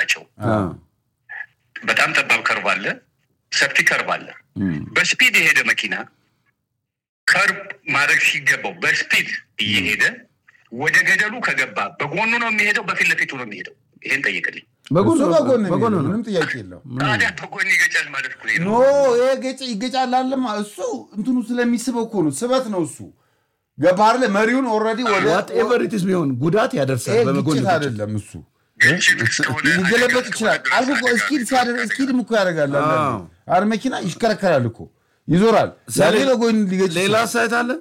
ናቸው። በጣም ጠባብ ከርብ አለ፣ ሰፊ ከርብ አለ። በስፒድ የሄደ መኪና ከርብ ማድረግ ሲገባው በስፒድ እየሄደ ወደ ገደሉ ከገባ በጎኑ ነው የሚሄደው፣ በፊት ለፊቱ ነው የሚሄደው? ይሄን ጠይቅልኝ። በጎን እሱ በጎን ነው በጎን የሚሄደው፣ ነው። ምንም ጥያቄ የለው። ታዲያ በጎን ይገጫል ማለት እኮ ይሄ ኖ ነው። ይሄ ገጭ ይገጫል አለማ እሱ እንትኑ ስለሚስበው እኮ ነው፣ ስበት ነው እሱ። ገባህ አይደለ? መሪውን ኦልሬዲ ወደ ዋትኤቨር ኢትስ ቢሆን ጉዳት ያደርሳል። ይሄ በመጎን ግጭት አይደለም እሱ ግጭት እስከሆነ ሊገለበጥ አደጋ ይችላል። እስከሆነ አልኩ እኮ ድረስ እስኪድ አደጋ ሲያደርግ እስከሆነ እስኪድም እኮ ያደርጋል። አንዳንዴ አዎ። አረ መኪና ይሽከረከራል እኮ ይዞራል። ያኔ በጎን ሊገጭ ሌላ ይችላል። አስተያየት አለ?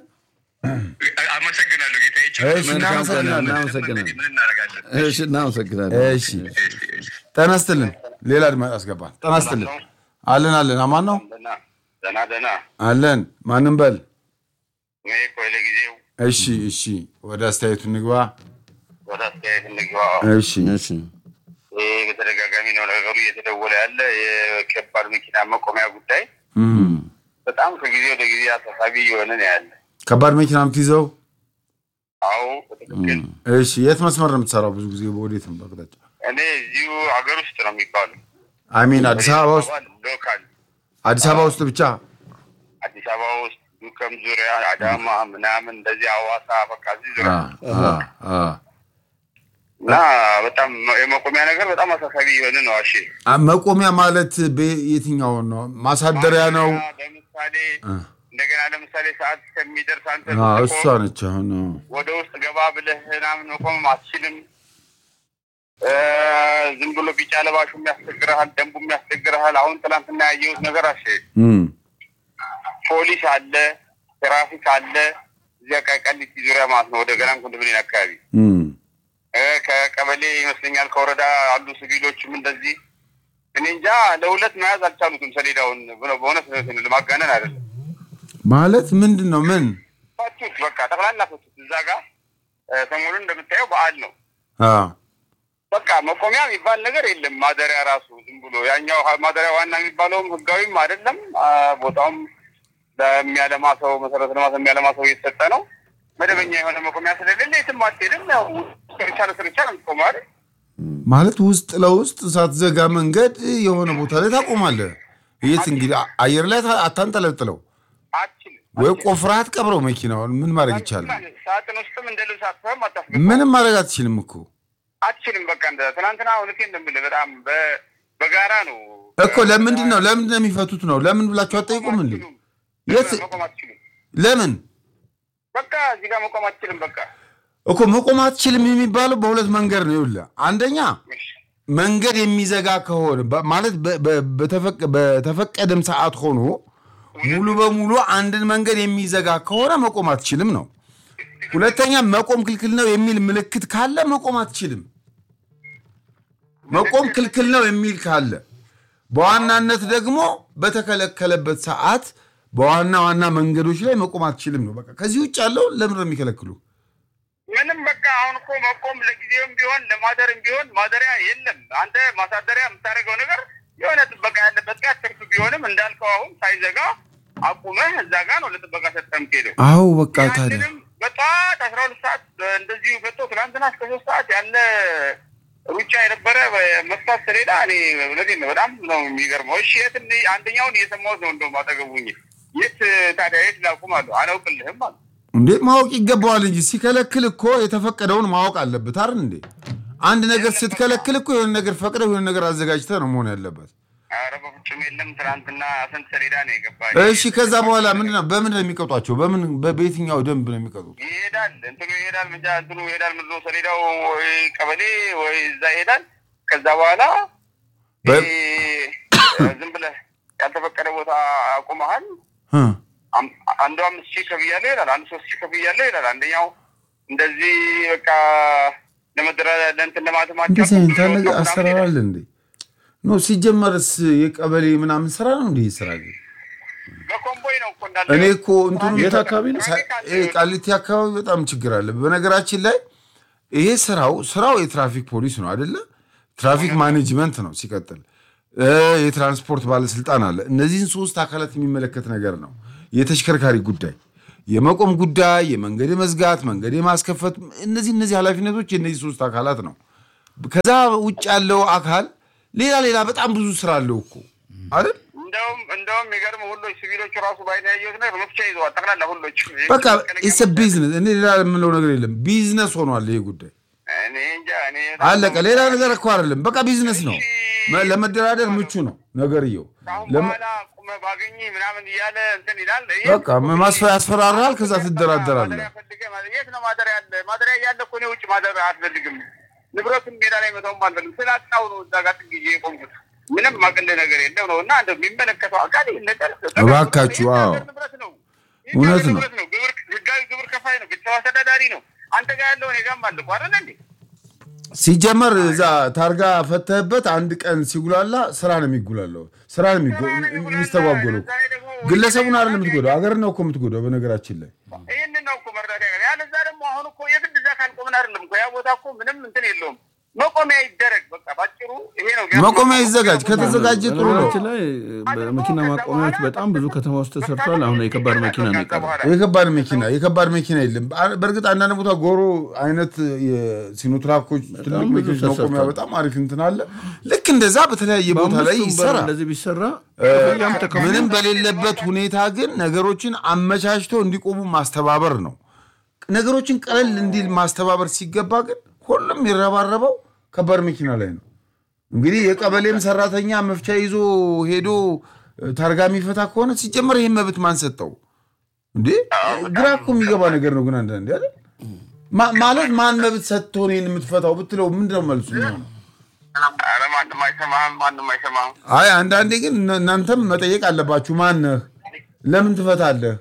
አመሰግናለሁ ጌታ እሺ፣ እናመሰግናለን። እናመሰግናለን። ምን እናደርጋለን? እሺ፣ እናመሰግናለን። እሺ ጤና ይስጥልን። ሌላ አድማጭ አስገባል። ጤና ይስጥልን። አለን አለን። አማን ነው ደህና ደህና አለን። ማንም በል እኔ እኮ ለጊዜው እሺ እሺ፣ ወደ አስተያየቱ እንግባ። ወደ አስተያየት እንግባ። እሺ እሺ፣ ይህ በተደጋጋሚ ነው ነገሩ እየተደወለ ያለ የከባድ መኪና መቆሚያ ጉዳይ እም። በጣም ከጊዜ ወደ ጊዜ አሳሳቢ እየሆነ ነው ያለ። ከባድ መኪና የምትይዘው አዎ በትክክል እሺ፣ የት መስመር ነው የምትሰራው? ብዙ ጊዜ በወዴት ነው በአቅጣጫ? እኔ እዚሁ ሀገር ውስጥ ነው የሚባሉ አሚን አዲስ አበባ ውስጥ ሎካል አዲስ አበባ ውስጥ ብቻ አዲስ አበባ ውስጥ ዱከም ዙሪያ አዳማ ምናምን እንደዚህ አዋሳ በቃ እዚህ ዙሪያ አ፣ አ፣ አ። እና በጣም የመቆሚያ ነገር በጣም አሳሳቢ የሆነ ነው። አሼ አ፣ መቆሚያ ማለት በ- የትኛው ነው? ማሳደሪያ ነው? ለምሳሌ አ፣ እንደገና ለምሳሌ ሰዓት እስከሚደርስ አንተ አ፣ ስትቆም እሷ ነች አሁን ወደ ውስጥ ገባ ብለህ ምናምን መቆም አትችልም። እ፣ ዝም ብሎ ቢጫ ለባሹም ያስቸግረሃል፣ ደንቡም ያስቸግረሃል። አሁን ትናንትና ያየሁት ነገር አሼ እም፣ ፖሊስ አለ፣ ትራፊክ አለ እዚያ ቀሊቲ ዙሪያ ማለት ነው። ወደ ገናን ኮንዶሚኒየም አካባቢ እም። እ፣ ከቀበሌ ይመስለኛል ከወረዳ አሉ ሲቪሎችም እንደዚህ እኔ እንጃ ለሁለት መያዝ አልቻሉትም ሰሌዳውን። ብሎ- በእውነት ለማጋነን አይደለም ማለት ምንድን ነው? ምን ፈቱት፣ በቃ ጠቅላላ ፈቱት። እዛ ጋር እ፣ ሰሞኑን እንደምታየው በዓል ነው። አ፣ በቃ መቆሚያ የሚባል ነገር የለም። ማደሪያ ራሱ ዝም ብሎ ያኛው ሀ- ማደሪያ ዋና የሚባለውም ህጋዊም አይደለም። አ፣ ቦታውም ለሚያለማ ሰው መሰረተ ልማት የሚያለማ ሰው እየተሰጠ ነው። መደበኛ የሆነ መቆሚያ ስለሌለ የትም አትሄድም። ያው ስርቻ ለስርቻ ነው የምትቆመው አይደል? ማለት ውስጥ ለውስጥ ሳትዘጋ መንገድ የሆነ ቦታ ላይ ታቆማለህ። የት እንግዲህ አ- አየር ላይ ታ- አታንጠለጥለው አትችልም። ወይ ቆፍረህ አትቀብረው መኪናውን። ምን ማድረግ ይቻላል? ሳጥን ውስጥም እንደ ልብስ አጥፈህም አታስገባ ምንም ማድረግ አትችልም እኮ አትችልም። በቃ እንደ ትናንትና እውነቴን ነው የምልህ በጣም በ- በጋራ ነው እኮ ለምንድን ነው ለምንድን ነው የሚፈቱት ነው? ለምን ብላችሁ አትጠይቁም እንዴ? የት መቆም አትችሉም። ለምን በቃ እዚህ ጋር መቆም አትችልም። በቃ እኮ መቆም አትችልም የሚባለው በሁለት መንገድ ነው። ይኸውልህ አንደኛ መንገድ የሚዘጋ ከሆነ በ- ማለት በ- በ- በተፈቀ- በተፈቀደም ሰዓት ሆኖ ሙሉ በሙሉ አንድን መንገድ የሚዘጋ ከሆነ መቆም አትችልም ነው። ሁለተኛ መቆም ክልክል ነው የሚል ምልክት ካለ መቆም አትችልም። መቆም ክልክል ነው የሚል ካለ በዋናነት ደግሞ በተከለከለበት ሰዓት በዋና ዋና መንገዶች ላይ መቆም አትችልም ነው። በቃ ከዚህ ውጭ ያለው ለምን ነው የሚከለክሉ? ምንም በቃ አሁን እኮ መቆም ለጊዜውም ቢሆን ለማደርም ቢሆን ማደሪያ የለም። አንተ ማሳደሪያ የምታደርገው ነገር የሆነ ጥበቃ ያለበት ጋር ትርፍ ቢሆንም እንዳልከው አሁን ሳይዘጋ አቁመህ እዛ ጋር ነው ለጥበቃ ሰጥተህ የምትሄደው። አዎ በቃ ታዲያ ያንንም በጠዋት አስራ ሁለት ሰዓት እንደዚሁ ፈቶ ትናንትና እስከ ሶስት ሰዓት ያለ ሩጫ የነበረ መፍታት ሰሌዳ እኔ እውነቴን ነው በጣም ነው የሚገርመው። እሺ የት እኔ- አንደኛውን እየሰማሁት ነው እንደውም አጠገቡኝ የት ታዲያ የት ላቁም አሉ አላውቅልህም አሉ እንዴ ማወቅ ይገባዋል እንጂ ሲከለክል እኮ የተፈቀደውን ማወቅ አለበት አይደል እንዴ? አንድ ነገር ስትከለክል እኮ የሆነ ነገር ፈቅደህ የሆነ ነገር አዘጋጅተህ ነው መሆን ያለበት። ኧረ በፍጹም የለም። ትናንትና ስንት ሰሌዳ ነው የገባ። እሺ ከዛ በኋላ ምንድን ነው በምን ነው የሚቀጧቸው? በምን በ- በየትኛው ደንብ ነው የሚቀጡት? ይሄዳል እንትኑ ይሄዳል ምንጃ እንትኑ ይሄዳል ምንድን ነው ሰሌዳው ወይ ቀበሌ ወይ እዛ ይሄዳል። ከዛ በኋላ በ- ይሄ ዝም ብለህ ያልተፈቀደ ቦታ አቁመሃል። እ አም- አንዱ አምስት ሺህ ከፍያለሁ ይላል፣ አንዱ ሶስት ሺህ ከፍያለሁ ይላል። አንደኛው እንደዚህ በቃ ለመደራ ለእንትን ለማተማቸው እንደዚህ አይነት አለ አሰራር አለ እንዴ? ኖ ሲጀመርስ የቀበሌ ምናምን ስራ ነው እንዴ? ስራ ግን በኮምቦይ ነው እኮ እንዳለ እኔ እኮ እንትኑ የት አካባቢ ነው? ሳ- ይሄ ቃሊቲ አካባቢ በጣም ችግር አለ። በነገራችን ላይ ይሄ ስራው ስራው የትራፊክ ፖሊስ ነው አይደለ? ትራፊክ ማኔጅመንት ነው። ሲቀጥል እ የትራንስፖርት ባለስልጣን አለ። እነዚህን ሶስት አካላት የሚመለከት ነገር ነው። የተሽከርካሪ ጉዳይ፣ የመቆም ጉዳይ፣ የመንገድ መዝጋት፣ መንገድ የማስከፈት እነዚህ እነዚህ ኃላፊነቶች የእነዚህ ሶስት አካላት ነው። ከዛ ውጭ ያለው አካል ሌላ ሌላ በጣም ብዙ ስራ አለው እኮ አይደል? እንደውም እንደውም የሚገርም ሁሎች ሲቪሎቹ ራሱ ባይን ያየሁት ነገር መፍቻ ይዘዋል ጠቅላላ ሁሎች። በቃ ኢስ ቢዝነስ። እኔ ሌላ የምለው ነገር የለም። ቢዝነስ ሆኗል ይሄ ጉዳይ እኔ እንጃ እኔ አለቀ። ሌላ ነገር እኮ አይደለም። በቃ ቢዝነስ ነው። መ- ለመደራደር ምቹ ነው ነገርየው። ከአሁን ለመ- በኋላ ቁመህ ባገኝ ምናምን እያለ እንትን ይላል። ይሄ በቃ ማስፈ ያስፈራራል። ከዛ ትደራደራለህ። ማደሪያ ፈልገህ ማለት የት ነው ማደሪያ ያለ? ማደሪያ እያለ እኮ እኔ ውጭ ማደሪያ አልፈልግም። ንብረቱን ሜዳ ላይ መተውም አልፈልግም። ስላጣው ነው እዛ ጋር ጥግ ይዤ የቆምኩት። ምንም ማቅል ነገር የለም ነው እና እንደው የሚመለከተው አካል ይህን ነገር እባካችሁ፣ አዎ። የሀገር ንብረት ነው። እውነት የሀገር ነው። ንብረት ነው። ግብር ህጋዊ ግብር ከፋይ ነው። ቤተሰብ አስተዳዳሪ ነው። አንተ ጋር ያለው እኔ ጋርም አለ እኮ አይደለ እንዴ? ሲጀመር እዛ ታርጋ ፈተህበት አንድ ቀን ሲጉላላ ስራ ነው የሚጉላለው። ስራ ነው የሚጎ- የሚስተጓጎለው። ግለሰቡን አይደለም የምትጎዳው፣ ሀገር ነው እኮ የምትጎዳው። በነገራችን ላይ ይህንን ነው እኮ መርዳት ያገር ያለዛ ደግሞ አሁን እኮ የግድ እዛ ካልቆምን አይደለም እኮ ያ ቦታ እኮ ምንም እንትን የለውም። መቆሚያ ይደረግ በቃ ባጭሩ ይሄ ነው። መቆሚያ ይዘጋጅ። ከተዘጋጀ ጥሩ ነው። በነገራችን ላይ በመኪና ማቆሚያዎች በጣም ብዙ ከተማ ውስጥ ተሰርቷል። አሁን የከባድ መኪና ነው የቀረው። የከባድ መኪና የከባድ መኪና የለም። አ- በእርግጥ አንዳንድ ቦታ ጎሮ አይነት የሲኖትራኮች ትልቅ ብዙ መኪኖች መቆሚያ ተሰርቷል። በጣም አሪፍ እንትን አለ። ልክ እንደዛ በተለያየ ቦታ ላይ በአምስቱም በር ይሰራ። እንደዚህ ቢሰራ ክፍያም ተከፍሎ ምንም በሌለበት ሁኔታ ግን ነገሮችን አመቻችቶ እንዲቆሙ ማስተባበር ነው። ነገሮችን ቀለል እንዲል ማስተባበር ሲገባ ግን ሁሉም የሚረባረበው ከባድ መኪና ላይ ነው። እንግዲህ የቀበሌም ሰራተኛ መፍቻ ይዞ ሄዶ እ፣ ታርጋ የሚፈታ ከሆነ ሲጀመር ይህን መብት ማን ሰጠው እንዴ? ግራ እኮ የሚገባ ነገር ነው። ግን አንዳንዴ አይደል ማ- ማለት ማን መብት ሰጥቶ እኔን የምትፈታው ብትለው ምንድነው መልሱ የሚሆነው? ኧረ ማንም አይሰማህም፣ ማንም አይሰማህም። አይ አንዳንዴ ግን እነ- እናንተም መጠየቅ አለባችሁ። ማነህ? ለምን ትፈታለህ?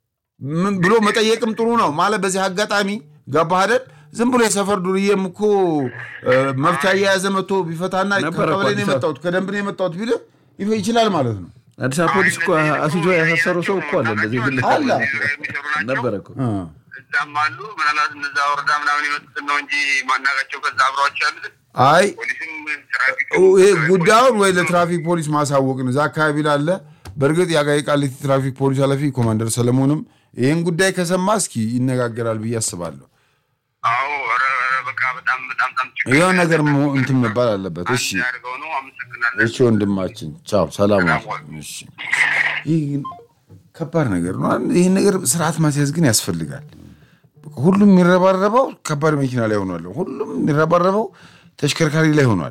ምን ብሎ መጠየቅም ጥሩ ነው። ማለት በዚህ አጋጣሚ ገባህ አይደል? ዝም ብሎ የሰፈር ዱርዬም እኮ እ፣ መፍቻ እየያዘ መጥቶ ቢፈታና ነበረ እኮ ከቀበሌ ነው አዲስ አበባ። የመጣሁት ከደንብ ነው የመጣሁት ቢልህ ይፈ- ይችላል ማለት ነው። አዲስ አበባ ፖሊስ እኮ አስይዞ ያሳሰረው ሰው እኮ አለ። እንደዚህ ግል አለ። የሚሰሩ ናቸው። ነበረ እኮ እ። እዛም አሉ። ምናልባት እነዛ ወረዳ ምናምን የመጡትን ነው እንጂ ማናቃቸው ከዛ አብረዋቸው ያሉትን አይ ፖሊስም ትራፊክ ይሄ ጉዳዩን ወይ ለትራፊክ ፖሊስ ማሳወቅ ነው። እዛ አካባቢ ላለ በእርግጥ የአቃቂ ቃሊቲ ትራፊክ ፖሊስ ኃላፊ ኮማንደር ሰለሞንም ይህን ጉዳይ ከሰማ እስኪ ይነጋገራል ብዬ አስባለሁ። አዎ ኧረ ኧረ በቃ በጣም በጣም በጣም ችግር ይኸው ነገር መሆን እንትን መባል አለበት። እሺ ያድርገው ነው። አመሰግናለሁ። እሺ ወንድማችን ቻው፣ ሰላም ዋል። እሺ ይህ ግን ከባድ ነገር ነው። ይህን ነገር ስርዓት ማስያዝ ግን ያስፈልጋል። ሁሉም የሚረባረበው ከባድ መኪና ላይ ሆኗል። ሁሉም የሚረባረበው ተሽከርካሪ ላይ ሆኗል።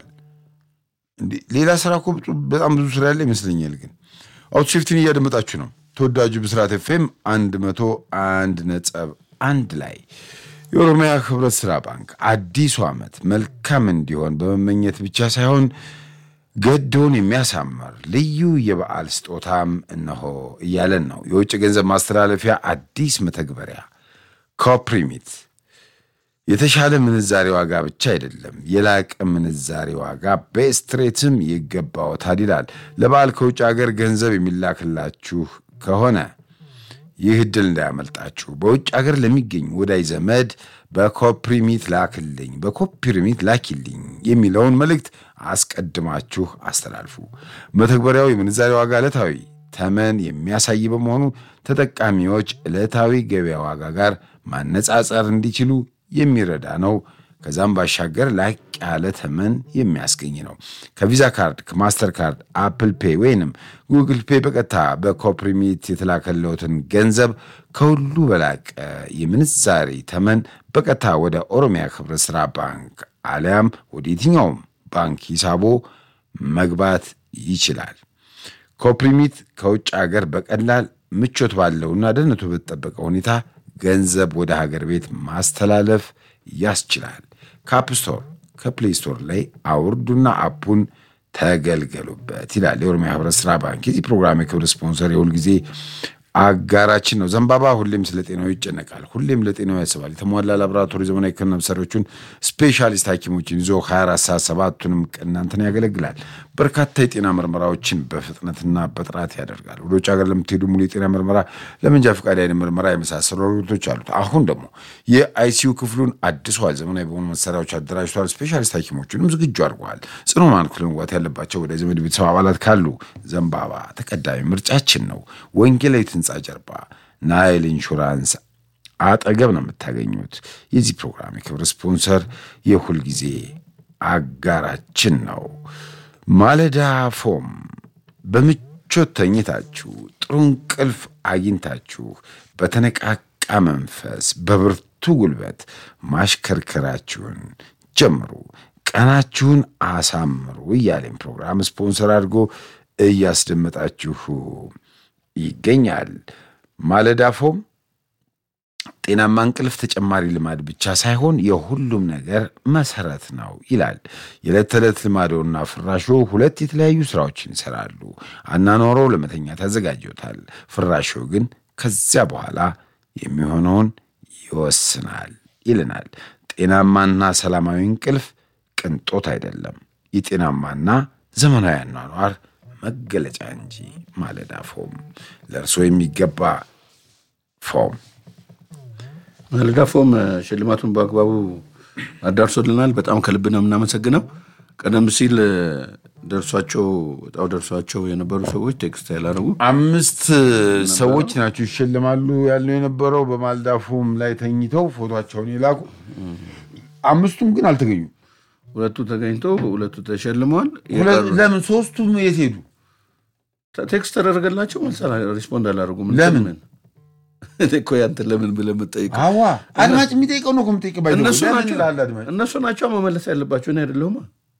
እንዴ ሌላ ስራ እኮ በጣም ብዙ ስራ ያለ ይመስለኛል። ግን አውቶሼፍቲን እያደመጣችሁ ነው። ተወዳጁ ብስራት ኤፍኤም አንድ መቶ አንድ ነጥብ አንድ ላይ የኦሮሚያ ህብረት ስራ ባንክ አዲሱ ዓመት መልካም እንዲሆን በመመኘት ብቻ ሳይሆን ገዶን የሚያሳምር ልዩ የበዓል ስጦታም እነሆ እያለን ነው። የውጭ ገንዘብ ማስተላለፊያ አዲስ መተግበሪያ ኮፕሪሚት የተሻለ ምንዛሬ ዋጋ ብቻ አይደለም፣ የላቀ ምንዛሬ ዋጋ በስትሬትም ይገባዎታል ይላል። ለበዓል ከውጭ ሀገር ገንዘብ የሚላክላችሁ ከሆነ ይህ እድል እንዳያመልጣችሁ። በውጭ ሀገር ለሚገኝ ወዳጅ ዘመድ በኮፕሪሚት ላክልኝ፣ በኮፕሪሚት ላኪልኝ የሚለውን መልእክት አስቀድማችሁ አስተላልፉ። መተግበሪያው የምንዛሬ ዋጋ ዕለታዊ ተመን የሚያሳይ በመሆኑ ተጠቃሚዎች ዕለታዊ ገበያ ዋጋ ጋር ማነጻጸር እንዲችሉ የሚረዳ ነው። ከዛም ባሻገር ላቅ ያለ ተመን የሚያስገኝ ነው። ከቪዛ ካርድ፣ ከማስተር ካርድ፣ አፕል ፔይ ወይንም ጉግል ፔይ በቀጥታ በኮፕሪሚት የተላከለውትን ገንዘብ ከሁሉ በላቀ የምንዛሬ ተመን በቀጥታ ወደ ኦሮሚያ ህብረት ስራ ባንክ አሊያም ወደ የትኛውም ባንክ ሂሳቦ መግባት ይችላል። ኮፕሪሚት ከውጭ ሀገር በቀላል ምቾት ባለውና ደህንነቱ በተጠበቀ ሁኔታ ገንዘብ ወደ ሀገር ቤት ማስተላለፍ ያስችላል። ከአፕ ስቶር ከፕሌይ ስቶር ላይ አውርዱና አፑን ተገልገሉበት ይላል የኦሮሚያ ህብረት ስራ ባንክ። የዚህ ፕሮግራም የክብር ስፖንሰር የሁል ጊዜ አጋራችን ነው። ዘንባባ ሁሌም ስለ ጤናው ይጨነቃል፣ ሁሌም ለጤናው ያስባል። የተሟላ ላቦራቶሪ ዘመናዊ ሕክምና መሳሪያዎችን ስፔሻሊስት ሐኪሞችን ይዞ 24 ሰዓት ሰባቱንም ቀን እናንተን ያገለግላል። በርካታ የጤና ምርመራዎችን በፍጥነትና በጥራት ያደርጋል። ወደ ውጭ ሀገር ለምትሄዱ ሙሉ የጤና ምርመራ፣ ለመንጃ ፈቃድ አይነት ምርመራ የመሳሰሉ አገልግሎቶች አሉት። አሁን ደግሞ የአይሲዩ ክፍሉን አድሷል። ዘመናዊ በሆኑ መሳሪያዎች አደራጅቷል። ስፔሻሊስት ሐኪሞችንም ዝግጁ አድርገዋል። ጽኑ ማንኩል መዋት ያለባቸው ወደ ዘመድ ቤተሰብ አባላት ካሉ ዘንባባ ተቀዳሚ ምርጫችን ነው። ወንጌላዊት ህንፃ ጀርባ ናይል ኢንሹራንስ አጠገብ ነው የምታገኙት። የዚህ ፕሮግራም የክብር ስፖንሰር የሁል ጊዜ አጋራችን ነው። ማለዳ ፎም በምቾት ተኝታችሁ ጥሩ እንቅልፍ አግኝታችሁ በተነቃቃ መንፈስ በብርቱ ጉልበት ማሽከርከራችሁን ጀምሩ፣ ቀናችሁን አሳምሩ እያለን ፕሮግራም ስፖንሰር አድርጎ እያስደመጣችሁ ይገኛል። ማለዳ ፎም ጤናማ እንቅልፍ ተጨማሪ ልማድ ብቻ ሳይሆን የሁሉም ነገር መሰረት ነው ይላል። የዕለት ተዕለት ልማዶና ፍራሾ ሁለት የተለያዩ ስራዎችን ይሰራሉ። አናኖረው ለመተኛት ያዘጋጀውታል። ፍራሾ ግን ከዚያ በኋላ የሚሆነውን ይወስናል ይልናል። ጤናማና ሰላማዊ እንቅልፍ ቅንጦት አይደለም፣ የጤናማና ዘመናዊ አኗኗር መገለጫ እንጂ። ማለዳ ፎም ለእርስዎ የሚገባ ፎም ማለዳ ፎም ሽልማቱን በአግባቡ አዳርሶልናል። በጣም ከልብ ነው የምናመሰግነው። ቀደም ሲል ደርሷቸው እጣው ደርሷቸው የነበሩ ሰዎች ቴክስት ያላረጉ አምስት ሰዎች ናቸው ይሸልማሉ ያልነው የነበረው በማለዳ ፎም ላይ ተኝተው ፎቶቸውን የላኩ አምስቱም ግን አልተገኙም። ሁለቱ ተገኝተው ሁለቱ ተሸልመዋል። ሁለት- የቀሩ- ለምን ሶስቱም የት ሄዱ? ቴክስት ተደረገላቸው መልስ አላ- ሪስፖንድ አላደረጉም። ለምን? እኔ እኮ ያንተን ለምን ብለህ የምትጠይቀው አዋ አድማጭ የሚጠይቀው ነው እኮ የምጠይቀው ባይደው። እነሱ ለምን ናቸው ይላል አድማጭ? እነሱ ናቸው መመለስ ያለባቸው እኔ አይደለሁማ።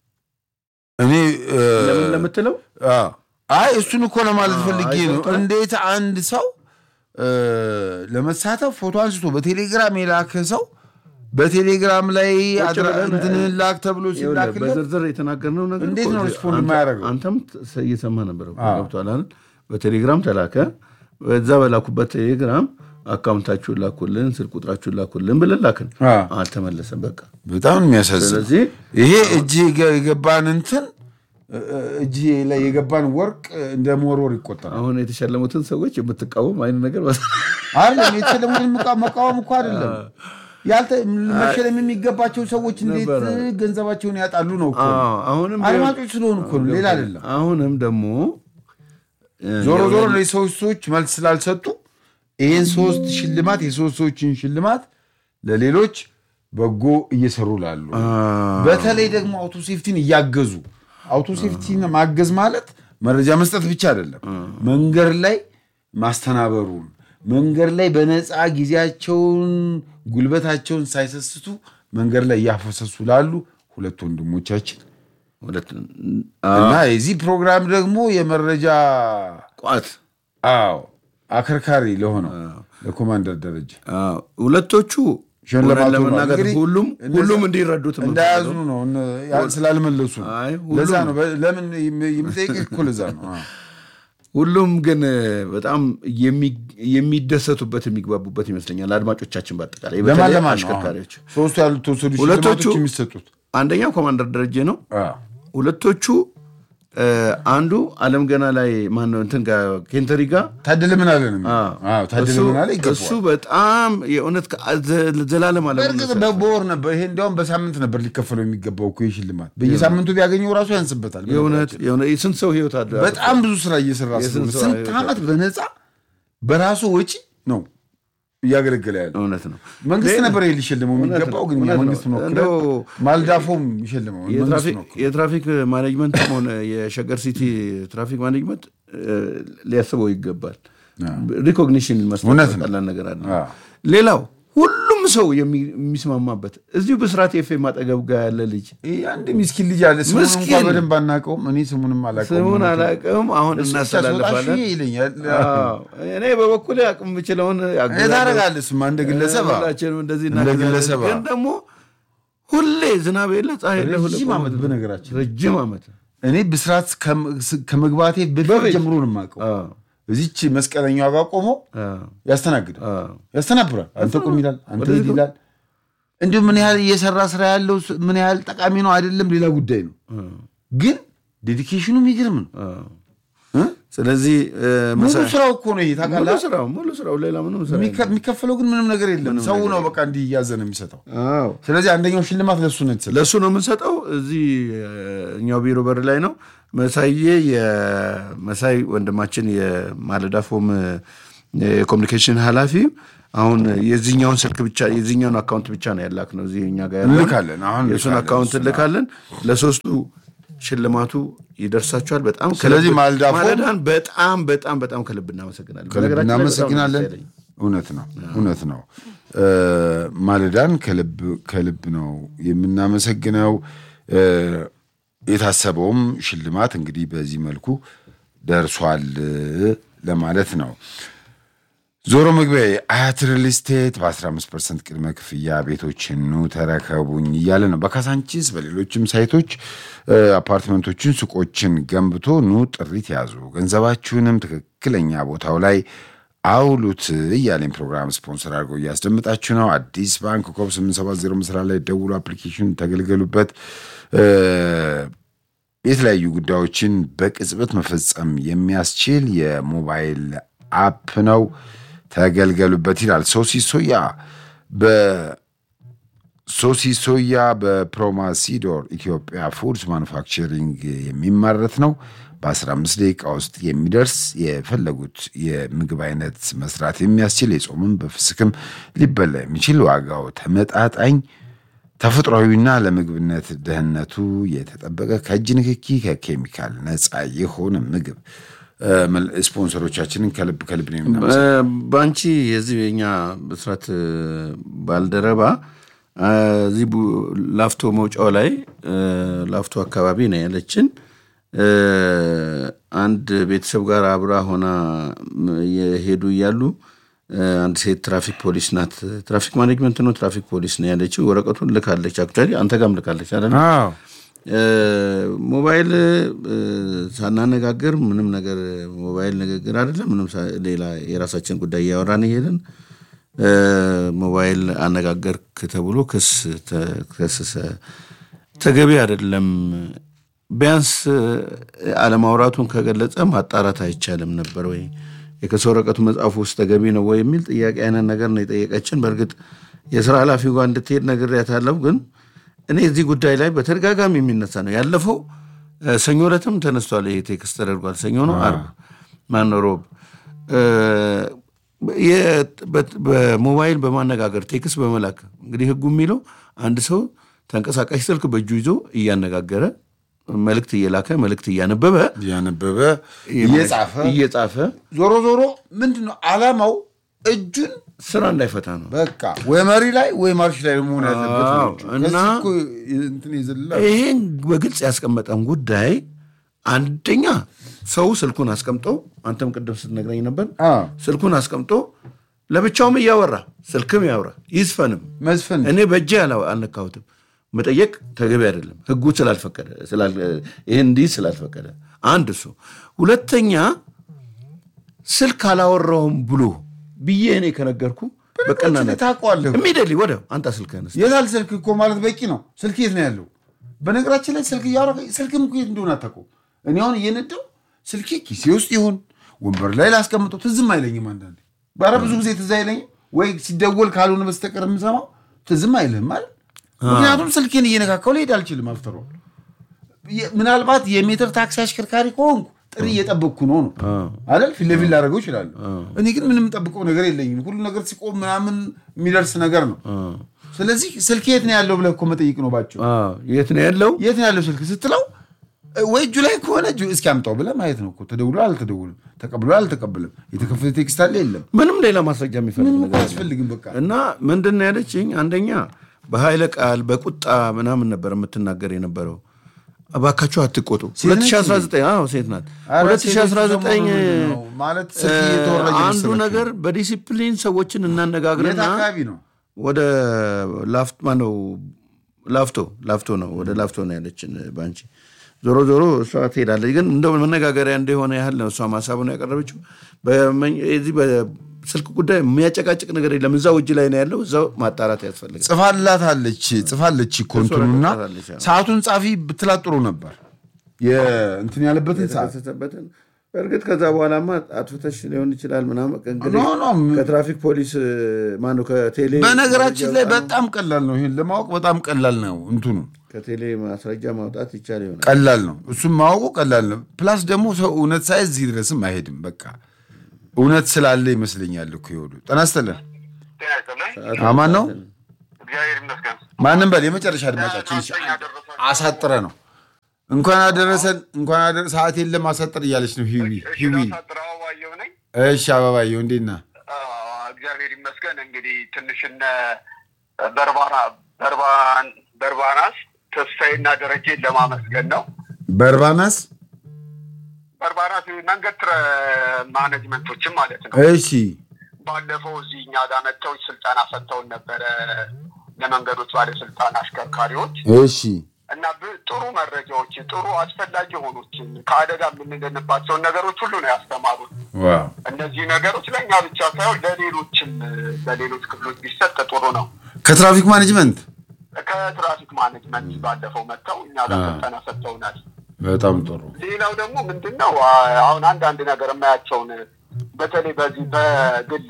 እኔ እ፣ ለምን ለምትለው አ፣ አይ እሱን እኮ ለማለት ፈልጌ አይ፣ ነው። ገብቶሃል። እንዴት አንድ ሰው እ፣ ለመሳተፍ ፎቶ አንስቶ በቴሌግራም የላከ ሰው በቴሌግራም ላይ አድራ- ብለን፣ እንትንህን ላክ ተብሎ ይኸውልህ፣ ሲላክለት በዝርዝር የተናገርነው ነገር እንዴት እኮ ነው እዚህ ሪስፖንድ አንተ- የማያደርገው? አንተም ተ- እየሰማ ነበር እኮ፣ አዎ። ገብቶሃል አይደል? በቴሌግራም ተላከ። በዛ በላኩበት ቴሌግራም አካውንታችሁን ላኩልን፣ ስልክ ቁጥራችሁን ላኩልን ብለን ላክን። አዎ። አልተመለሰም። በቃ በጣም ነው የሚያሳዝን። ስለዚህ ይሄ እጅ የገ- የገባን እንትን እ፣ እ፣ እጅ ላይ የገባን ወርቅ እንደ መወርወር ይቆጠራል። አሁን የተሸለሙትን ሰዎች የምትቃወም አይነት ነገር አይደለም የተሸለሙትን መቃ- መቃወም እኮ አይደለም ያልተ መሸለም የሚገባቸው ሰዎች እንዴት ነበረ። ገንዘባቸውን ያጣሉ ነው እኮ። አዎ፣ አሁንም አድማጮች ስለሆኑ እኮ ነው፣ ሌላ አይደለም። አሁንም ደግሞ ዞሮ ዞሮ ለሰዎች ሰዎች መልስ ስላልሰጡ ይህን ሶስት ሽልማት የሶስት ሰዎችን ሽልማት ለሌሎች በጎ እየሰሩ ላሉ በተለይ ደግሞ አውቶ ሴፍቲን እያገዙ አውቶ ሴፍቲን ማገዝ ማለት መረጃ መስጠት ብቻ አይደለም። መንገድ ላይ ማስተናበሩን መንገድ ላይ በነፃ ጊዜያቸውን ጉልበታቸውን ሳይሰስቱ መንገድ ላይ እያፈሰሱ ላሉ ሁለት ወንድሞቻችን ሁለት እና የዚህ ፕሮግራም ደግሞ የመረጃ ቋት አዎ አከርካሪ ለሆነው ለኮማንደር ደረጃ አዎ፣ ሁለቶቹ ሽልማቱ እውነት ነው። ለመናገር እንግዲህ ሁሉም እነዛ- ሁሉም እንዲረዱት የምንፈልገው። እንዳያዙ ነው እነ- ያ- ስላልመለሱ ነው። አይ፣ ለዛ ሁሉም- ነው በ- ለምን የምጠይቅህ እኮ ለዛ ነው። አዎ። ሁሉም ግን በጣም የሚ- የሚደሰቱበት የሚግባቡበት ይመስለኛል። አድማጮቻችን በአጠቃላይ ለማን በተለይ ለማን ነው አሽከርካሪዎች አሁን ሶስቱ ያልተወሰዱ ሁለቶቹ- ሽልማቶች የሚሰጡት? አንደኛው ኮማንደር ደረጀ ነው። አዎ። ሁለቶቹ እ፣ አንዱ አለም ገና ላይ ማነው እንትን ጋር ኬንተሪ ጋር ታደለ ምን አለ ነው የሚለው? አዎ፣ ታደለ እሱ- ምን አለ እሱ ይገባዋል። በጣም የእውነት ከ- ዘ- ዘላለም አለ በእርግጥ በወር ነበር ይሄ እንዲያውም በሳምንት ነበር ሊከፈለው የሚገባው እኮ ይህ ሽልማት በየሳምንቱ ቢያገኘው ራሱ ያንስበታል። የእውነት የእውነት የስንት ሰው ህይወት አለ በጣም ብዙ ስራ እየሰራ ስለሆነ የስንት ሰው ስንት ህይወት ዓመት በነፃ በራሱ ወጪ ነው እያገለገለ ያለ እውነት ነው። መንግስት ነበር ይሄ ሊሸልመው እውነት የሚገባው ነው፣ ግን እኛ እውነት ነው። መንግስት ነው እንደው ማልዳፎም ይሸልመው መንግስት የትራፊክ ነው የትራፊክ ማኔጅመንትም ሆነ የሸገር ሲቲ ትራፊክ ማኔጅመንት እ፣ ሊያስበው ይገባል። ሪኮግኒሽን መስጠት እውነት ነው። ቀላል ነገር አለ። አዎ። ሌላው ሁሉም ሰው የሚ- የሚስማማበት እዚሁ ብስራት ኤፍኤም አጠገብ ጋር ያለ ልጅ ይሄ አንድ ሚስኪን ልጅ አለ ስሙን ምስኪን። እንኳን በደንብ አናውቀውም እኔ ስሙንም አላውቀውም ስሙን አላውቅም፣ አሁን እሱ ብቻ ሲወጣ እናስተላልፋለን። ሺህ ይለኛል አዎ፣ እኔ በበኩሌ አቅም የምችለውን እኔ አግዛለሁ። ታደርጋለህ እሱማ እንደ ግለሰብ አዎ። ሁላችንም እንደዚህ እንደ እናግዛለን። ግለሰብ ግን ደግሞ ሁሌ ዝናብ የለ ፀሐይ የለ ሁሌ ረጅም ቆሞ- ዓመት በነገራችን ረጅም ዓመት እኔ ብስራት ከም- ከመግባቴ በፊት በፊት። ጀምሮ ነው የማውቀው አዎ፣ እዚች መስቀለኛዋ ጋር ቆሞ አዎ፣ ያስተናግዳል አዎ። ያስተናብራል አንተ ቁም ይላል አንተ ወደዚህ ሂድ ይላል እንዲሁም ምን ያህል እየሰራ ስራ ያለው ስ- ምን ያህል ጠቃሚ ነው አይደለም ሌላ ጉዳይ ነው ግን ዴዲኬሽኑ የሚገርም ነው እ? ስለዚህ እ፣ ሙሉ መሳ- ስራው እኮ ነው ይሄ ሙሉ ታውቃለህ ስራው ሙሉ ስራው ሌላ ምንም ስራ የሚከ- የሚከፈለው ግን ምንም ነገር የለም ሰው ነው በቃ እንዲህ እያዘነ የሚሰጠው አዎ ስለዚህ አንደኛው ሽልማት ለሱ ነው የተሰጠው ለእሱ ነው የምንሰጠው። እዚህ እ፣ እኛው ቢሮ በር ላይ ነው። መሳዬ የመሳይ ወንድማችን የማለዳ ፎም እ፣ የኮሚኒኬሽን ኃላፊ አሁን የዚህኛውን ስልክ ብቻ የዚህኛውን አካውንት ብቻ ነው ያላክ ነው እዚህ እኛ ጋር ያለውን እንልካለን። አሁን የእሱን እንልካለን። አካውንት እንልካለን። ለሶስቱ ሽልማቱ ይደርሳችኋል። በጣም ስለዚህ ከልብ- ማልዳፎ- ማለዳን በጣም በጣም በጣም ከልብ እናመሰግናለን። ከልብ በነገራችን ላይ በጣም ነው ደስ እናመሰግናለን። ያለኝ። እውነት ነው እውነት ነው። እ፣ ማለዳን ከልብ ከልብ ነው የምናመሰግነው። እ፣ የታሰበውም ሽልማት እንግዲህ በዚህ መልኩ ደርሷል እ፣ ለማለት ነው። ዞሮ መግቢያ አያት ሪል ስቴት በ15 ፐርሰንት ቅድመ ክፍያ ቤቶችን ኑ ተረከቡኝ እያለ ነው። በካሳንቺስ በሌሎችም ሳይቶች እ፣ አፓርትመንቶችን፣ ሱቆችን ገንብቶ ኑ ጥሪት ያዙ፣ ገንዘባችሁንም ትክክለኛ ቦታው ላይ አውሉት እያለኝ ፕሮግራም ስፖንሰር አድርገው እያስደምጣችሁ ነው። አዲስ ባንክ ኮብ 870 ምስራ ላይ ደውሉ፣ አፕሊኬሽን ተገልገሉበት። እ፣ የተለያዩ ጉዳዮችን በቅጽበት መፈጸም የሚያስችል የሞባይል አፕ ነው። ተገልገሉበት ይላል። ሶሲ ሶያ በሶሲ ሶያ በፕሮማሲዶር ኢትዮጵያ ፉድስ ማኑፋክቸሪንግ የሚመረት ነው። በ15 ደቂቃ ውስጥ የሚደርስ የፈለጉት የምግብ አይነት መስራት የሚያስችል የጾምም በፍስክም ሊበላ የሚችል ዋጋው ተመጣጣኝ ተፈጥሯዊና ለምግብነት ደህንነቱ የተጠበቀ ከእጅ ንክኪ ከኬሚካል ነፃ የሆነ ምግብ እ፣ መል- ስፖንሰሮቻችንን ከልብ ከልብ ነው የምናመሰግነው። በአንቺ የዚህ የኛ ብስራት እ፣ ባልደረባ እ፣ እዚህ ቡ- ላፍቶ መውጫው ላይ እ፣ ላፍቶ አካባቢ ነው ያለችን እ፣ አንድ ቤተሰብ ጋር አብራ ሆና ም፣ የሄዱ እያሉ እ፣ አንድ ሴት ትራፊክ ፖሊስ ናት። ትራፊክ ማኔጅመንት ነው ትራፊክ ፖሊስ ነው ያለችው። ወረቀቱን ልካለች። አክቹዋሊ አንተ ጋርም ልካለች አይደል? አዎ እ፣ ሞባይል እ፣ ሳናነጋግር ምንም ነገር ሞባይል ንግግር አይደለም። ምንም ሳ- ሌላ የራሳችን ጉዳይ እያወራን እየሄድን እ፣ ሞባይል አነጋገርክ ተብሎ ክስ ተከሰሰ። ተገቢ አይደለም። ቢያንስ እ፣ አለማውራቱን ከገለጸ ማጣራት አይቻልም ነበር ወይ? የክስ ወረቀቱ መጽሐፉ ውስጥ ተገቢ ነው ወይ የሚል ጥያቄ አይነት ነገር ነው የጠየቀችን። በእርግጥ የስራ ኃላፊው ጋር እንድትሄድ ነግሬያታለሁ ግን እኔ እዚህ ጉዳይ ላይ በተደጋጋሚ የሚነሳ ነው። ያለፈው እ፣ ሰኞ ዕለትም ተነስቷል። ይሄ ቴክስት ተደርጓል። ሰኞ ነው አርብ ማነው ሮብ እ፣ የ- በት- በሞባይል በማነጋገር ቴክስት በመላክ እንግዲህ ህጉ የሚለው አንድ ሰው ተንቀሳቃሽ ስልክ በእጁ ይዞ እያነጋገረ መልእክት እየላከ መልእክት እያነበበ እያነበበ እየጻፈ እየጻፈ ዞሮ ዞሮ ምንድን ነው ዓላማው? እጁን ስራ እንዳይፈታ ነው። በቃ ወይ መሪ ላይ ወይ ማርሽ ላይ መሆን ያለበት ነው አዎ፣ እጁ። እና ከዚህ እኮ እንትን የዘለለ ይሄን በግልጽ ያስቀመጠን ጉዳይ አንደኛ ሰው ስልኩን አስቀምጦ አንተም ቅድም ስትነግረኝ ነበር አዎ፣ ስልኩን አስቀምጦ ለብቻውም እያወራ ስልክም ያወራ ይዝፈንም መዝፈን እኔ በእጄ አላ- አልነካሁትም መጠየቅ ተገቢ አይደለም ህጉ ስላልፈቀደ ስላል- ይህን እንዲህ ስላልፈቀደ አንድ እሱ ሁለተኛ ስልክ አላወራውም ብሎ ብዬ እኔ ከነገርኩ በቀናነት ታውቀዋለህ። ኢሚዲየትሊ ወዲያው አንተ ስልክህን እስኪ የታል ስልክ እኮ ማለት በቂ ነው። ስልክ የት ነው ያለው? በነገራችን ላይ ስልክ እያወራ ስልክም እኮ የት እንደሆነ አታውቀውም። እኔ አሁን እየነዳው ስልኬ ኪሴ ውስጥ ይሁን ወንበር ላይ ላስቀምጠው ትዝም አይለኝም። አንዳንዴ ባረ ብዙ ጊዜ ትዝ አይለኝም ወይ ሲደወል ካልሆነ በስተቀር የምሰማው ትዝም አይልህም ማለት ምክንያቱም ስልኬን እየነካካው ልሄድ አልችልም። አፍተሮ ምናልባት የሜትር ታክሲ አሽከርካሪ ከሆንኩ ጥሪ እየጠበቅኩ ነው ነው አይደል? ፊት ለፊት ላደርገው እችላለሁ። እኔ ግን ምንም ጠብቀው ነገር የለኝም። ሁሉ ነገር ሲቆም ምናምን የሚደርስ ነገር ነው። ስለዚህ ስልክ የት ነው ያለው ብለህ እኮ መጠይቅ ነው ባቸው። አዎ፣ የት ነው ያለው የት ነው ያለው ስልክ ስትለው ወይ እጁ ላይ ከሆነ እጁ እስኪ አምጣው ብለህ ማየት ነው እኮ። ተደውሎ አልተደውልም፣ ተቀብሎ አልተቀበለም፣ የተከፈተ ቴክስት አለ የለም፣ ምንም ሌላ ማስረጃ የሚፈልግ ምንም እኮ ነገር የለም። አያስፈልግም። በቃ እና ምንድን ነው ያለችኝ? አንደኛ በኃይለ ቃል በቁጣ ምናምን ነበር የምትናገር የነበረው። እባካችሁ አትቆጡ። ሴት ነች 2019 አዎ ሴት ናት። ኧረ 2019 ሴቶች ደግሞ ነው ማለት ስልክ እየተወራ አንዱ እየመሰላቸው ነገር በዲሲፕሊን ሰዎችን የት እናነጋግርና አካባቢ ነው? ወደ ላፍቶ ማነው ላፍቶ ላፍቶ ነው ወደ ላፍቶ ነው ያለችን ባንቺ ዞሮ ዞሮ እሷ ትሄዳለች ግን እንደ መነጋገሪያ እንደሆነ ያህል ነው እሷ ሀሳቡን ያቀረበችው በመኝ- የዚህ በስልክ ጉዳይ የሚያጨቃጭቅ ነገር የለም እዛው እጅ ላይ ነው ያለው እዛው ማጣራት ያስፈልጋል ጽፋላታለች ጽፋለች እኮ እንትኑና ጽፋለች፣ አዎ። ሰዓቱን ጻፊ ብትላት ጥሩ ነበር። የእንትን ያለበትን ሰዓት የተከሰተበትን በእርግጥ ከዛ በኋላማ አጥፍተሽ ሊሆን ይችላል ምናምን እንግዲህ ኖ ኖ ከትራፊክ ፖሊስ ማነው ከቴሌ በነገራችን ላይ በጣም ቀላል ነው። ይሄን ለማወቅ በጣም ቀላል ነው። እንትኑ ከቴሌ ማስረጃ ማውጣት ይቻል ይሆናል ቀላል ነው። እሱም ማወቁ ቀላል ነው። ፕላስ ደግሞ ሰው እውነት ሳይዝ እዚህ ድረስም አይሄድም። በቃ እውነት ስላለ ይመስለኛል እኮ ይወዱ ጤና ይስጥልን። አማን ነው። እግዚአብሔር ይመስገን። ማንም በል የመጨረሻ አድማጫችን እሺ፣ አሳጥረ ነው እንኳን አደረሰን እንኳን አደረ ሰዓት የለም አሳጥር እያለች ነው ሂዊ ሂዊ። ጥራው ባየው ነኝ። እሺ አበባየው እንዴት ነህ? አዎ፣ እግዚአብሔር ይመስገን። እንግዲህ ትንሽ እነ በርባና በርባን በርባናስ ተስፋዬና ደረጀን ለማመስገን ነው። በርባናስ በርባናስ መንገድ ትረ ማኔጅመንቶችም ማለት ነው። እሺ ባለፈው እዚህ እኛ ጋር መጥተው ስልጠና ሰጥተውን ነበረ ለመንገዶች ባለስልጣን አሽከርካሪዎች እሺ እና ብ- ጥሩ መረጃዎችን ጥሩ አስፈላጊ የሆኑችን ከአደጋ የምንድንባቸውን ነገሮች ሁሉ ነው ያስተማሩት። ዋው እነዚህ ነገሮች ለእኛ ብቻ ሳይሆን ለሌሎችም ለሌሎች ክፍሎች ቢሰጥ ጥሩ ነው። ከትራፊክ ማኔጅመንት ከትራፊክ ማኔጅመንት ባለፈው መጥተው እኛ ጋር አ። ስልጠና ሰጥተውናል። በጣም ጥሩ ሌላው ደግሞ ምንድን ነው አ- አሁን አንዳንድ ነገር የማያቸውን በተለይ በዚህ በግል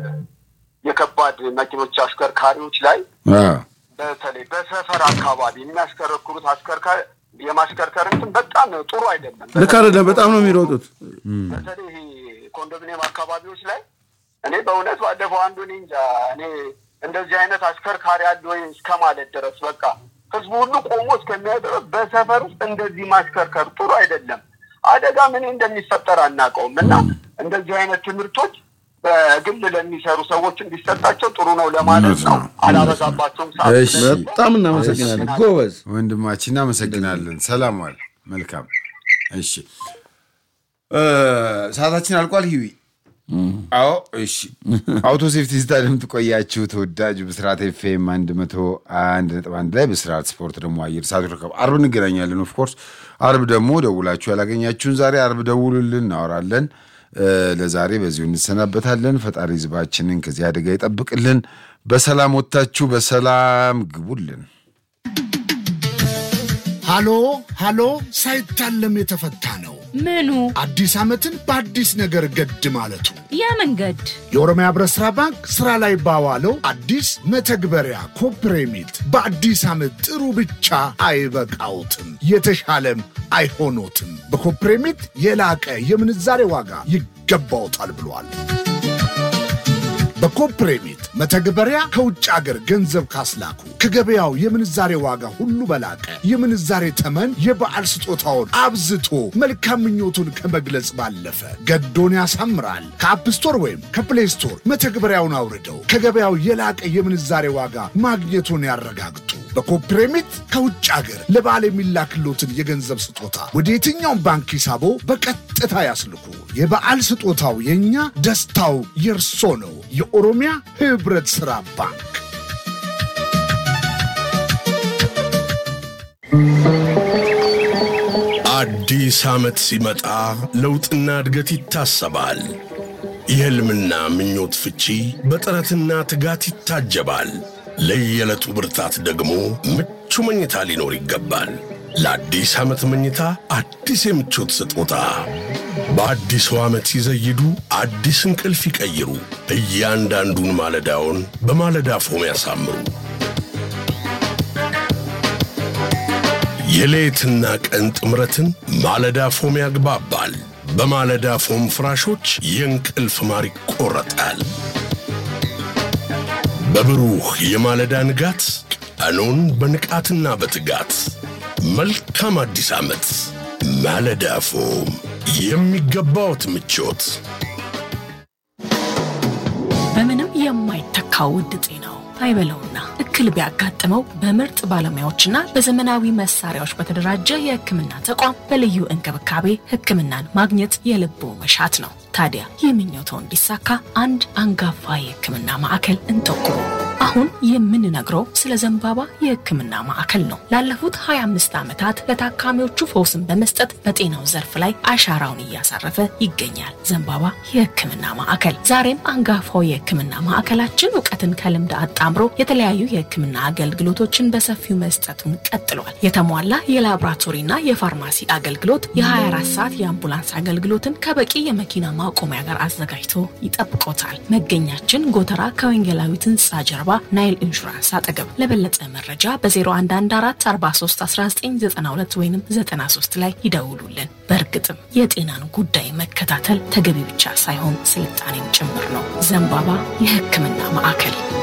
የከባድ መኪኖች አሽከርካሪዎች ላይ አ፣ በተለይ በሰፈር አካባቢ የሚያሽከረክሩት አሽከርካሪ የማሽከርከር እንትን በጣም ጥሩ አይደለም። ልክ አይደለም። በጣም ነው የሚሮጡት። በተለይ ይሄ ኮንዶሚኒየም አካባቢዎች ላይ እኔ በእውነት ባለፈው አንዱ እኔ እንጃ እኔ እንደዚህ አይነት አሽከርካሪ አለ ወይ እስከ ማለት ድረስ በቃ ህዝቡ ሁሉ ቆሞ እስከሚያይ ድረስ በሰፈር ውስጥ እንደዚህ ማሽከርከር ጥሩ አይደለም። አደጋ ምን እንደሚፈጠር አናውቀውም እና እንደዚህ አይነት ትምህርቶች በግል ለሚሰሩ ሰዎች እንዲሰጣቸው ጥሩ ነው ለማለት እውነት ነው። ነው። አላበዛባቸውም። ሰዓት እሺ። ስለሌለ በጣም እናመሰግናለን። ጎበዝ። ወንድማችን እናመሰግናለን። ሰላም ዋል። መልካም እሺ፣ እ፣ ሰዓታችን አልቋል። ሂዊ አዎ፣ እሺ። አውቶ ሴፍቲ ስታዲየም ትቆያችሁ። ተወዳጅ ብስራት ኤፍኤም አንድ መቶ አንድ ነጥብ አንድ ላይ ብስራት ስፖርት ደግሞ አየር ሰዓት ይረከብ። አርብ እንገናኛለን። ኦፍኮርስ አርብ ደግሞ ደውላችሁ ያላገኛችሁን ዛሬ አርብ ደውሉልን፣ እናወራለን። እ፣ ለዛሬ በዚሁ እንሰናበታለን። ፈጣሪ ህዝባችንን ከዚህ አደጋ ይጠብቅልን። በሰላም ወጥታችሁ በሰላም ግቡልን። ሃሎ ሃሎ ሳይታለም የተፈታ ነው። ምኑ አዲስ ዓመትን በአዲስ ነገር ገድ ማለቱ የመንገድ የኦሮሚያ ህብረት ሥራ ባንክ ሥራ ላይ ባዋለው አዲስ መተግበሪያ ኮፕሬሚት በአዲስ ዓመት ጥሩ ብቻ አይበቃውትም፣ የተሻለም አይሆኖትም። በኮፕሬሚት የላቀ የምንዛሬ ዋጋ ይገባውታል ብሏል። በኮፕሬሚት መተግበሪያ ከውጭ አገር ገንዘብ ካስላኩ ከገበያው የምንዛሬ ዋጋ ሁሉ በላቀ የምንዛሬ ተመን የበዓል ስጦታውን አብዝቶ መልካም ምኞቱን ከመግለጽ ባለፈ ገዶን ያሳምራል። ከአፕ ስቶር ወይም ከፕሌይ ስቶር መተግበሪያውን አውርደው ከገበያው የላቀ የምንዛሬ ዋጋ ማግኘቱን ያረጋግጡ። በኮፕሬሚት ከውጭ አገር ለበዓል የሚላክሎትን የገንዘብ ስጦታ ወደ የትኛውም ባንክ ሂሳቦ በቀጥታ ያስልኩ። የበዓል ስጦታው የእኛ፣ ደስታው የእርሶ ነው። የኦሮሚያ ህብረት ሥራ ባንክ አዲስ ዓመት ሲመጣ ለውጥና እድገት ይታሰባል። የሕልምና ምኞት ፍቺ በጥረትና ትጋት ይታጀባል። ለየዕለቱ ብርታት ደግሞ ምቹ መኝታ ሊኖር ይገባል። ለአዲስ ዓመት መኝታ አዲስ የምቾት ስጦታ በአዲሱ ዓመት ሲዘይዱ አዲስ እንቅልፍ ይቀይሩ። እያንዳንዱን ማለዳውን በማለዳ ፎም ያሳምሩ። የሌትና ቀን ጥምረትን ማለዳ ፎም ያግባባል። በማለዳ ፎም ፍራሾች የእንቅልፍ ማር ይቆረጣል። በብሩህ የማለዳ ንጋት ቀኑን በንቃትና በትጋት መልካም አዲስ ዓመት። ማለዳ ፎም የሚገባዎት ምቾት በምንም የማይተካው ውድ ጤናው አይበለውና እክል ቢያጋጥመው በምርጥ ባለሙያዎችና በዘመናዊ መሳሪያዎች በተደራጀ የሕክምና ተቋም በልዩ እንክብካቤ ሕክምናን ማግኘት የልቦ መሻት ነው። ታዲያ ይህ ምኞቶ እንዲሳካ አንድ አንጋፋ የሕክምና ማዕከል እንጠቁሙ። አሁን የምንነግረው ስለ ዘንባባ የሕክምና ማዕከል ነው። ላለፉት 25 ዓመታት ለታካሚዎቹ ፈውስን በመስጠት በጤናው ዘርፍ ላይ አሻራውን እያሳረፈ ይገኛል። ዘንባባ የሕክምና ማዕከል ዛሬም አንጋፋው የሕክምና ማዕከላችን እውቀትን ከልምድ አጣምሮ የተለያዩ የሕክምና አገልግሎቶችን በሰፊው መስጠቱን ቀጥሏል። የተሟላ የላቦራቶሪና የፋርማሲ አገልግሎት፣ የ24 ሰዓት የአምቡላንስ አገልግሎትን ከበቂ የመኪና ማቆሚያ ጋር አዘጋጅቶ ይጠብቆታል። መገኛችን ጎተራ ከወንጌላዊት ሕንፃ ጀርባ ናይል ኢንሹራንስ አጠገብ። ለበለጠ መረጃ በ0114431992 ወይም 93 ላይ ይደውሉልን። በእርግጥም የጤናን ጉዳይ መከታተል ተገቢ ብቻ ሳይሆን ስልጣኔም ጭምር ነው። ዘንባባ የሕክምና ማዕከል